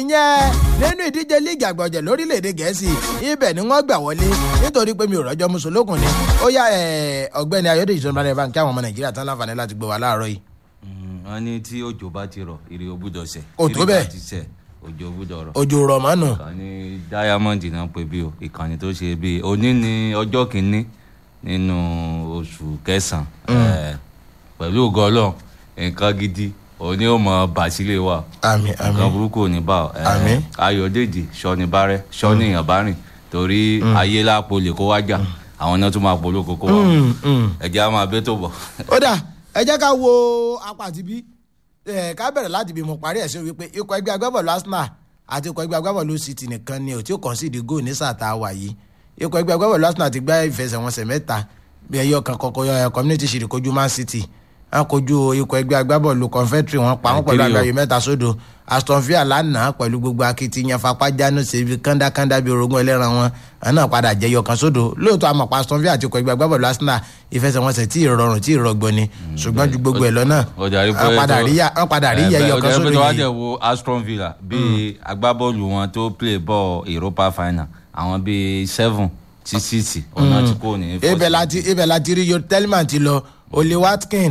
ìyẹn nínú ìdíje líìgì àgbọ̀jẹ̀ lórílẹ̀‐èdè gẹ̀ẹ́sì ibẹ̀ ni wọ́n gbà wọlé nítorí pé mi ò rọ́jọ́ mùsùlùkùn ni ó yá ọ̀gbẹ́ni ayọ́dèjì tó ń bá rẹ̀ bá ń kí àwọn ọmọ nàìjíríà tán láǹfààní láti gbé wa láàárọ̀ yìí. wọ́n ní tí òjò bá ti rọ̀ ire ò gbúdọ̀ sẹ̀. Kò tó bẹ́ẹ̀. tí ire bá ti sẹ̀ òjò ò gbúdọ̀ rọ̀. òjò rọ̀ mọ́nù. ìkànnì diamond náà pé bí o ìkànnì tó ṣe bí òní ni ọjọ́ kìíní nínú oṣù kẹsàn-án pẹ̀lú ògo Ọlọ́run nǹkan gidi òní ò mọ bàṣílẹ̀ wa àmì nǹkan àmì burúkú ò ní bá ọ Eh, Àmín. ayọ̀dèjì sọ́ni bárẹ́ sọ́ni èèyàn bá rìn torí ayé lápò lè kó wájà àwọn náà tún máa polo kókó wa ẹ̀jẹ̀ á máa bẹ́ tó bọ̀. ó dà ẹ jẹ́ ká wo apá àti bí ẹ ká bẹ̀rẹ̀ láti bí mo parí ẹ̀ sí wípé ikọ̀ ẹgbẹ́ agbábọ̀lù Arsenal àti ikọ̀ ẹgbẹ́ agbábọ̀lù City nìkan ni ò tí ó kàn sí ìdígò ní sáà tá a wà yìí ikọ̀ ẹgbẹ́ agbábọ̀lù Arsenal ti gbá ìfẹsẹ̀wọnsẹ̀ mẹ́ta bí ẹyọ kan kọkọ yọ community shield kojú Man City wọn kojú ikọ̀ ẹgbẹ́ agbábọ̀lù Confederate wọn pa wọn pẹ̀lú Nàìjíríà. àgbáyé mẹ́ta sódò Aston Villa lánàá pẹ̀lú gbogbo akitiyan fapájánu ṣèbí kándákándá bíi orogún ẹlẹ́ran wọn àwọn náà padà jẹyọ kan sódò lóòótọ́ àmọ̀pá Aston Villa àti ikọ̀ ẹgbẹ́ agbábọ̀lù Arsenal ìfẹsẹ̀wọnsẹ̀ tí ì rọrùn tí ì rọgbọ ni ṣùgbọ́n ju gbogbo ẹ̀ lọ náà ó dàrí pé wọ́n padà tó- rí yà- wọ́n padà rí Eh, yẹyọ ó kan dàrí pé sódò tó wá yìí dẹ̀ wo Aston Villa bíi agbábọ́ọ̀lù wọn tó play ball Europa final àwọn bíi seven sí six ọ̀nà tí kò ní. ibẹ̀ láti ibẹ̀ láti rí yo Tellman ti lọ Ole Watkin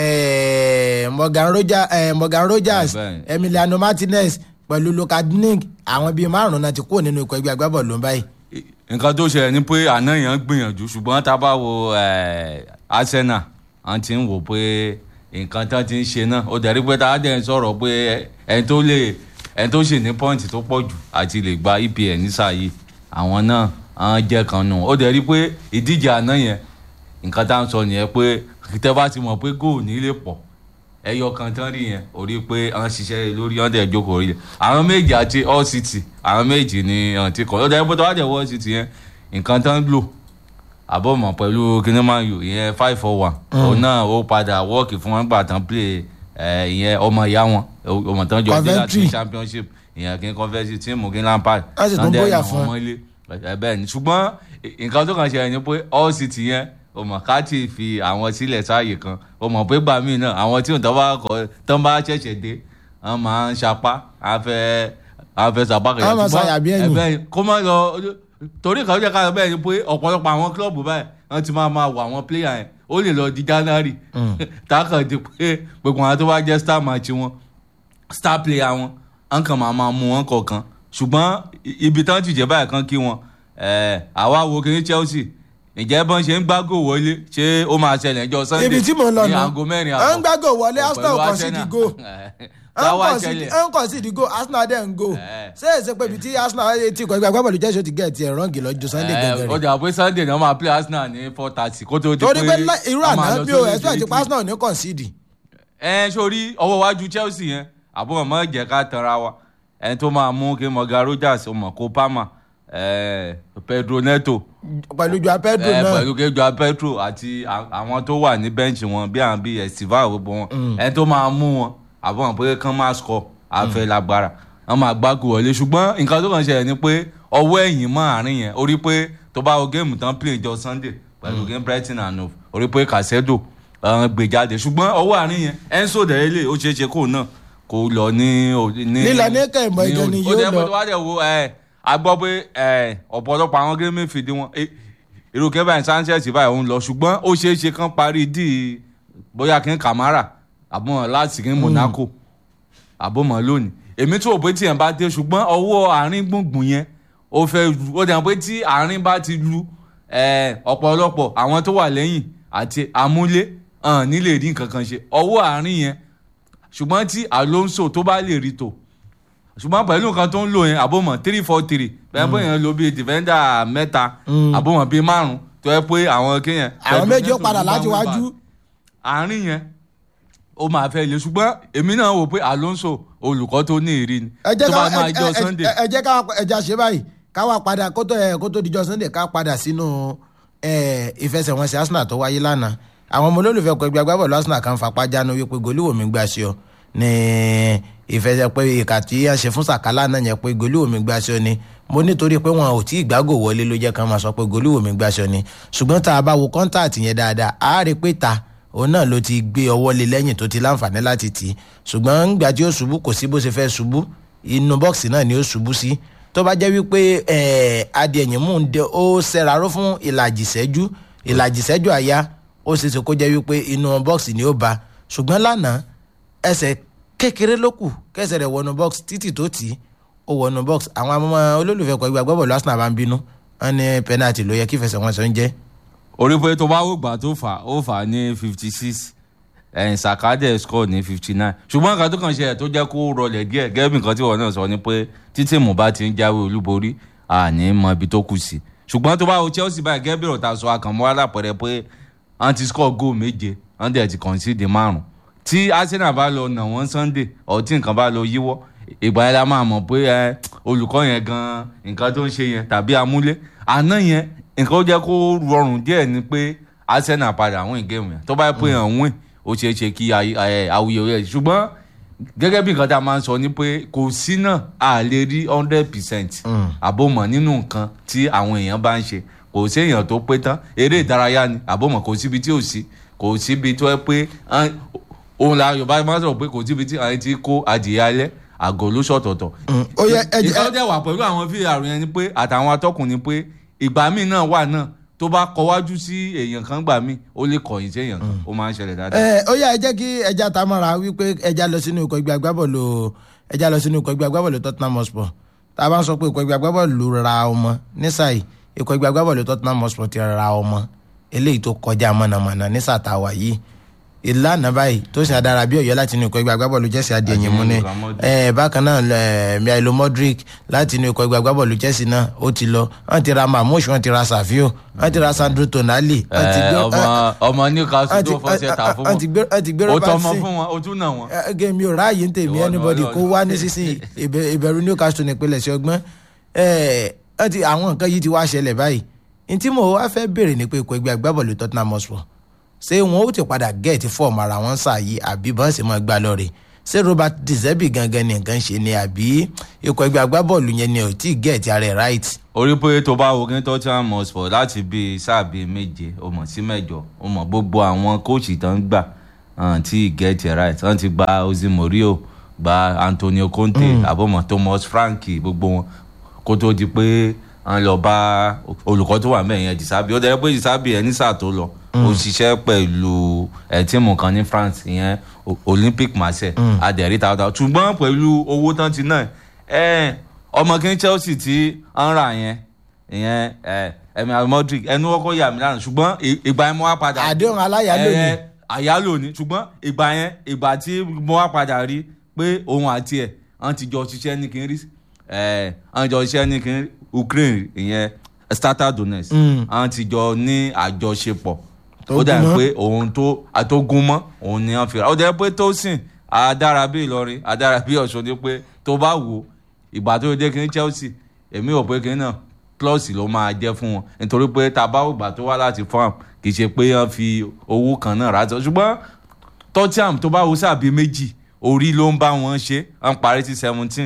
eh, Morgan Roger- eh, Morgan Rogers Bẹ́ẹ̀. Emiliano Martinez pẹ̀lú Luka Digne àwọn bíi márùn-ún náà ti kúrò nínú ikọ̀ ẹgbẹ́ agbábọ̀lù báyìí nǹkan tó ṣẹlẹ̀ ni pé àná yẹn ń gbìyànjú ṣùgbọ́n tá a bá wo eh, Arsenal wọ́n ti ń wò pé nǹkan tán ti ń ṣe náà ó dẹ̀ rí pé tá a dẹ̀ ń sọ̀rọ̀ pé ẹni tó lè ẹni tó ṣì ní pọ́ǹtì tó pọ̀ jù àti lè gba EPL nísà yìí àwọn náà àwọn jẹ́ kan nù ó dẹ̀ rí pé ìdíje àná yẹn nǹkan tá à ń sọ nìyẹn pé tẹ́ bá ti mọ̀ pé góò ní lè pọ̀ ẹyọ kan tán rí yẹn ò rí pé àwọn ṣiṣẹ́ lórí ọ̀dẹ̀ ìjókòó rí àwọn méjì àti all city àwọn méjì ni ọ̀n ti kọ̀ lọ́dọ̀ ẹgbẹ́ tó wá dẹ̀ all city yẹn nǹkan tán lò àbọ̀mọ̀ pẹ̀lú kinaman u ìyẹn five four one òun náà ó padà wọ́ọ̀kì fún wọn gbà tán play ẹ̀, ìyẹn ọmọ ìyá wọn ọmọ tán jọ dé láti Coventry. championship ìyẹn kí n Coventry tíìmù kí n Lampard Wọ́n sì tún tán dẹ̀ bóyá nà fún wọ́n ẹ. mọ́lé ẹ bẹ́ẹ̀ ni ṣùgbọ́n nǹkan tó kàn ṣe ni pé all city yẹn o mọ̀ ká ti fi àwọn sílẹ̀ sáàyè kan o mọ̀ pé gbà míì náà àwọn tí òun tán bá kọ tán bá ṣẹ̀ṣẹ̀ dé wọ́n máa ń sapá á fẹ́ á fẹ́ sapá kẹ̀yà Á máa ṣàyà bí ẹ̀yìn. ẹ̀bẹ̀ kó má lọ torí kan jẹ́ ká lọ bẹ́ẹ̀ ni pé ọ̀pọ̀lọpọ̀ àwọn kílọ̀bù báyìí wọ́n ti máa máa wọ àwọn pléyà yẹn ó lè lọ di January tákàn di pé gbogbo àwọn tó bá jẹ́ star match wọn star player wọn wọn kàn máa máa mú wọn kọ̀ọ̀kan ṣùgbọ́n i- ibi tán ti jẹ́ báyìí kan kí wọn ẹ̀, àwa wo kí ní Chelsea ǹjẹ́ bọ́n ṣe ń gbágò wọlé ṣé ó máa ṣẹlẹ̀ ẹjọ́ Sunday ibi tí mo ń lọ ní nù aago mẹ́rin à ń gbàgò wọlé Arsenal pẹ̀lú kàn sí Arsenal. ìdígò táwa ṣẹlẹ̀ à ń kàn sí ìdígò Arsenal dẹ̀ ń gò Eh. ṣé èsè pé ibi tí Arsenal ti ikọ̀ ẹgbẹ́ agbábọ̀lù Chelsea ti gẹ̀ tiẹ̀ rọ́ǹgì lọ́jọ́ Sunday ẹ̀, gẹ́gẹ́ ó rẹ̀ jà pé Sunday náà máa play Arsenal ní four thirty kó tó di torí pé lá- irú a máa àná lọ bí o sórí expect ìdíje. pé Arsenal ní concede ẹ sórí ọwọ́ iwájú Chelsea yẹn àbúrò mọ́ jẹ́ ká tanra wa ẹni tó máa mú kí Morgan Rogers ọmọ kó Palmer ẹ, Pedro Neto pẹ̀lú Joao Pedro ẹ, náà pẹ̀lú kejì Petro àti à- àwọn tó wà ní bẹ́ǹchì wọn bí àwọn bíi Estiva gbogbo wọn ẹni tó máa mú wọn àbúrò pé kán máa score àfẹ́ lágbára wọn máa gbáko wọlé ṣùgbọ́n nǹkan tó kàn ṣẹlẹ̀ ni pé ọwọ́ ẹ̀yìn mọ́ àárín yẹn orí pé tó bá wo géèmù tán play jọ Sunday pẹ̀lú game Brighton and Hove orí pé Casedo ọ̀hún gbé jáde ṣùgbọ́n ọwọ́ àárín yẹn Enzo dẹ̀rẹ́lẹ̀ ó ṣeé ṣe kóun náà kó lọ ní. o- ní Lílọ ní kẹ̀mọ́ ní ìjọ ni o- yóò ó jẹ́ pé lọ. tó wá dẹ̀ wo ẹ̀ a gbọ́ pé ẹ̀ ọ̀pọ̀lọpọ̀ àwọn géèmù fìdí wọn ẹ̀, irú Kevin Sanchez báyìí òun lọ ṣùgbọ́n ó ṣeé ṣe kán parí díì bóyá kí n Camara àbọ̀n láti kí n Monaco àbọ̀mọ̀ lónìí èmi tó rò pé tí yẹn bá dé ṣùgbọ́n ọwọ́ àárín gbùngbùn yẹn ó fẹ́ lu ó dẹ̀ mọ̀ pé tí àárín bá ti lu ẹ̀, ọ̀pọ̀lọpọ̀ àwọn tó wà lẹ́yìn àti amúlé hàn nílé rí nǹkan kan ṣe ọwọ́ àárín yẹn ṣùgbọ́n tí Alonso tó bá lè rí tò ṣùgbọ́n pẹ̀lú nǹkan tó ń lò yẹn àbọ̀mọ̀ three four three bẹ́ẹ̀ bóyá yẹn lo bíi defender mẹ́ta àbọ̀mọ̀ bíi márùn tó yẹ pé àwọn kéèyàn àwọn méjì ó padà láti wájú àárín yẹn ó máa fẹ́ le ṣùgbọ́n èmi náà wò pé Alonso olùkọ́ tó ní ìrì ni ẹ jẹ́ tó ká bá máa ẹ- jọ ẹ- Sunday ẹ- ẹ jẹ́ ká ẹja ṣe báyìí ká wá padà kó tó ẹ, kó tó dijọ́ Sunday ká padà sínú ẹ, ìfẹsẹ̀wọnsẹ̀ Arsenal tó wáyé lánàá àwọn ọmọ olólùfẹ́ ọkọ̀ ẹgbẹ́ agbábọ̀lù Arsenal kan fapá jánu wípé gòlíwò mi gbà sí ọ ní ìfẹsẹ̀ pé ìkà tí a ṣe fún sàkálà náà yẹn pé gòlíwò mi gbà sí ọ ni mo nítorí pé wọn ò tí ì gbágò wọlé ló jẹ́ ká máa sọ pé gòlíwò mi gbà sí ọ ni ṣùgbọ́n tá a bá wo kọ́ńtàtì yẹn dáadáa a rí i pé ta òun náà ló ti gbé ọwọ́ lé lẹ́yìn tó ti láǹfààní láti tì í ṣùgbọ́n ńgbà tí ó ṣubú kò sí bó ṣe fẹ́ ṣubú inú bọ́ọ̀sì náà ni ó ṣubú sí tó bá jẹ́ wípé eh, adìẹ̀yìn mú un dé ó ṣẹ̀raró fún ìlàjì ìṣẹ́jú ìlàjì ìṣẹ́jú àyá ó ṣeéṣe kó jẹ́ wípé inú bọ́ọ̀sì ni ó ba ṣùgbọ́n lánàá ẹsẹ̀ kékeré ló kù kẹsẹ̀ rẹ̀ wọnú bọ́ọ̀sì títì tó tì í ó wọnú bọ́ọ̀sì àwọn ọmọ olólùfẹ́ kọ ìgbà gbọ́bọ̀ Arsenal bá ń bínú wọn ní pẹ́nàtì ló yẹ kí ìfẹsẹ̀wọnsẹ̀ ń jẹ́ orí pé tó bá wò gbà tó fà ó fà ní fifty six ẹ̀yìn sàkádẹ̀ score ní fifty nine ṣùgbọ́n nǹkan tó kàn ṣe ẹ̀ tó jẹ́ kó rọlẹ̀ díẹ̀ gẹ́gẹ́ bí nǹkan tí wọ́n náà sọ ni pé títí mò bá ti ń jáwé olúborí àní mọ ibi tó kù sí ṣùgbọ́n tó bá wo Chelsea báyìí gẹ́gẹ́ bí ọ̀tá sọ àkànmọ́ alápẹ̀rẹ̀ pé wọ́n ti score goal méje wọ́n dẹ̀ ti concede márùn tí Arsenal bá lọ nà wọ́n Sunday ọtí nǹkan bá lọ yíwọ́ ìgbà yẹn la máa mọ̀ pé ẹ olùkọ́ yẹn gan nǹkan tó ń ṣe yẹn tàbí amúlé àná yẹn nǹkan ó jẹ́ kó rọrùn díẹ̀ ni pé Arsenal padà win game yẹn tó bá yẹ pé hàn win ó ṣeé ṣe kí awuyewuye ṣùgbọ́n gẹ́gẹ́ bí nǹkan tá a máa ń sọ ni pé kò sí náà a lè rí hundred percent àbòmọ̀ nínú nǹkan tí àwọn èèyàn bá ń ṣe kò sí èèyàn tó pé tán eré ìdárayá ni àbòmọ̀ kò síbi tí ò sí kò síbi tó yẹ pé òun la Yorùbá máa ń sọ pé kò síbi tí àwọn ti kó adìyẹ alẹ́ àgọ́ ló ṣọ̀tọ̀tọ̀. ó yẹ ẹ jẹ ìkọ́ dẹ̀ wà pẹ̀lú àwọn VAR yẹn ni pé àtàwọn atọ́kùn ni pé ìgbà míì náà wà náà tó bá kọwájú sí èèyàn kan gbà míì ó lè kọ̀yìn sí èèyàn kan ó máa ń ṣẹlẹ̀ dáadáa. ẹ ó yá ẹ jẹ́ kí ẹja ta mọ́ra wípé ẹja lọ sínú ikọ̀ ìgbà agbábọ́ọ̀lù ẹja lọ sínú ikọ̀ ìgbà agbábọ́ọ̀lù Tottenham Hotspur tá a bá ń sọ pé ikọ̀ ìgbà agbábọ́ọ̀lù ra ọmọ nísàyí ikọ̀ ìgbà agbábọ́ọ̀lù Tottenham Hotspur ti ra ọmọ eléyìí tó kọjá mọ̀nàmọ̀nà ní sàtàwà yìí ìlànà báyìí tó sì adára bí Ọ̀yọ́ láti inú ikọ̀ ìgbà agbábọ́ọ̀lù Chelsea adìyẹyìn mú ni bákan náà Milo Modric láti inú ikọ̀ ìgbà agbábọ́ọ̀lù Chelsea náà ó ti lọ wọ́n ti ra Marmoush wọ́n ti ra Savio wọ́n ti ra Sandro Tonali. ọmọ ọmọ Newcastle tó fọṣẹ ta fún wọ́n ti gbé wọn ó Robertson tọmọ fún wọn ó tún nà wọn. gẹ́mi ò ráàyè ń tèmi Ìwọ anybody náà lọ kó wá nísinsìnyí ìbẹ̀rù Newcastle nípínlẹ̀ sí ọgbọ́n àwọn nǹkan yìí ti wá ṣẹlẹ̀ báyìí ní tí mo wá fẹ́ béèrè ní pé ikọ̀ ẹgbẹ́ agbábọ́ọ̀lù Tottenham Hotspur ṣé wọn ó ti padà gẹ̀ẹ́tì fọ́ọ̀mù ara wọn ṣàyí àbí bọ́n sì máa gbá lọ́ọ̀rẹ́ ṣé Robert De Zerbi gangan ni nǹkan ṣe ni àbí ikọ̀ ẹgbẹ́ agbábọ́ọ̀lù yẹn ni ò tí ì gẹ̀ẹ́tì ara ẹ̀ right. orí pé tó bá wo kí Tottenham Hotspur láti bíi sáà bíi méje ó mọ̀ sí mẹ́jọ ó mọ̀ gbogbo àwọn kóòchì tó ń gbà tí get it right wọ́n ti gba Jose Mourinho gba Antonio Conte àbọ̀mọ̀ Thomas Frank gbogbo wọn kó tó di pé wọ́n lọ bá olùkọ́ tó wà mẹ́rin yẹn Disabi ó dẹ́ pé Disabi ẹ̀ ní sáà tó lọ ó ṣiṣẹ́ pẹ̀lú ẹ̀ tíìmù kan ní France ìyẹn Olympic Marseille adẹ̀rí tààtà ṣùgbọ́n pẹ̀lú owó tán ti náà ẹ̀ ọmọ kí Chelsea tí ń rà yẹn ìyẹn ẹ̀ ẹ̀mí Modric ẹnu ọkọ̀ yà mí lánàá ṣùgbọ́n ìgbà yẹn mo wá padà àdéhùn aláyàló ni ẹ àyálò ni ṣùgbọ́n ìgbà yẹn ìgbà tí mo wá padà rí pé òun àti ẹ̀ wọ́n ti jọ ṣiṣẹ́ ní kínrí ẹ̀ wọ́n jọ ṣiṣẹ́ ní kínrí Ukraine ìyẹn Shakhtar Donetsk wọ́n ti jọ ní àjọṣepọ̀ Tó ó dà gún mọ́. pé òun tó àtógún mọ́ òun ni wọ́n fi ra ó dà pé tó sìn adára bí Ìlọrin adára bí Ọ̀ṣun ni pé tó bá wò ó ìgbà tó dé kínní Chelsea èmi ò pé kínní náà plus ló máa jẹ́ fún wọn nítorí pé tá a bá ògbà tó wá láti farm kì í ṣe pé wọ́n fi owó kan náà rà á ṣùgbọ́n Tottenham tó bá wo sábì méjì orí ló ń bá wọn ṣe wọ́n parí sí seventeen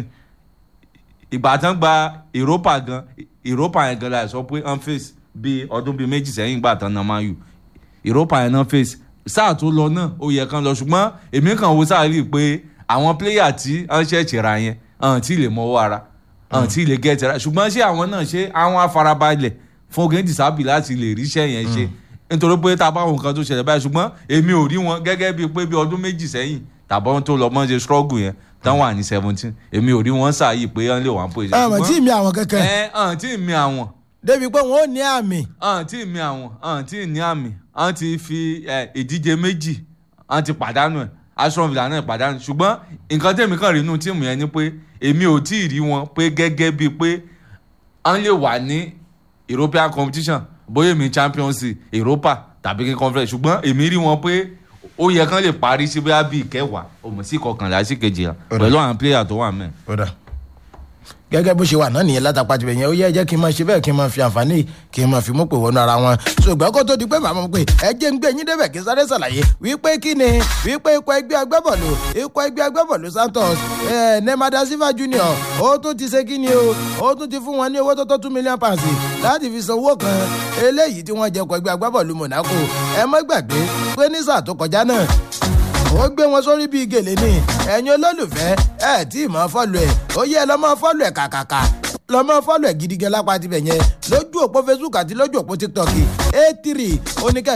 ìgbà tán gba Europa gan Europa yẹn gan la sọ pé wọ́n face bí ọdún bíi méjì sẹ́yìn gbà tán náà máa yù Europa yẹn náà face sáà tó lọ náà ó yẹ kán lọ ṣùgbọ́n èmi kàn wo sáà rí i pé àwọn pléyà tí wọ́n ṣẹ̀ṣẹ̀ ra yẹn hàn tí ì lè mọ́wọ́ ara hàn tí ì lè gẹ́tẹ̀ ra ṣùgbọ́n ṣé àwọn náà ṣe àwọn afarabalẹ̀ fún Ogun Disabi láti lè ríṣẹ́ yẹn ṣe nítorí pé tá a bá wọn nǹkan tó ṣẹlẹ̀ báyìí ṣùgbọ́n èmi ò rí wọn gẹ́gẹ́ bíi pé bí ọdún méjì sẹ́yìn tàbí wọn tó lọ mọ́ ṣe struggle yẹn tán wà ní seventeen èmi ò rí wọn sáàyè pé wọ́n lè wà ń pè àmọ́ tí mi àwọn kankan ẹ hàn tí ì mi àwọn débi pé wọn ò ní àmì hàn tí ì mi àwọn hàn tí ì ní àmì hàn ti fi ẹ, ìdíje méjì hàn ti pàdánù ẹ̀ Aston Villa náà pàdánù ṣùgbọ́n nǹkan tẹ̀mí kan rí inú tíìmù yẹn ni pé èmi ò tí ì rí wọn pé gẹ́gẹ́ bíi pé wọ́n lè wà ní European competition bóyá èmi Champions League Europa tàbí kí conference ṣùgbọ́n èmi rí wọn pé ó yẹ kán lè parí sí bóyá bíi kẹwàá òmò sí kọkànlá sí kejìlá pẹ̀lú àwọn player tó wà mẹ́rin. kódà gẹ́gẹ́ bó ṣe wà náà nìyẹn látàpá tibẹ̀ yẹn ó yẹ jẹ́ kí n máa ṣe bẹ́ẹ̀ kí n máa fi àǹfààní kí n máa fi mú pè wọnú ara wọn ṣùgbọ́n kó tó di pé màmá mi pé ẹ jẹ́ ń gbé yín débẹ̀ kí n sáré ṣàlàyé wípé kí ni wípé ikọ̀ ẹgbẹ́ agbábọ̀lù ikọ̀ ẹgbẹ́ agbábọ̀lù Santos ẹ̀ Neymar da Silva Junior ó tún ti ṣe kí ni o ó tún ti fún wọn ní owó tó tó two million pounds láti fi san owó kan eléyìí tí wọ́n jẹ ikọ̀ ẹgbẹ́ agbábọ̀lù Monaco ẹ má gbàgbé pé ní sáà tó kọjá náà ó gbé wọn sórí bíi gèlè ni ẹ̀yin olólùfẹ́ ẹ̀ tí ì mọ́ fọ́lù ẹ̀ ó yẹ lọ́ mọ́ fọ́lù ẹ̀ kàkàkà lọ́ mọ́ fọ́lù ẹ̀ gidigan lápá tibẹ̀ yẹn lójú òpó facebook àti lójú òpó tiktok a3 oníkẹ́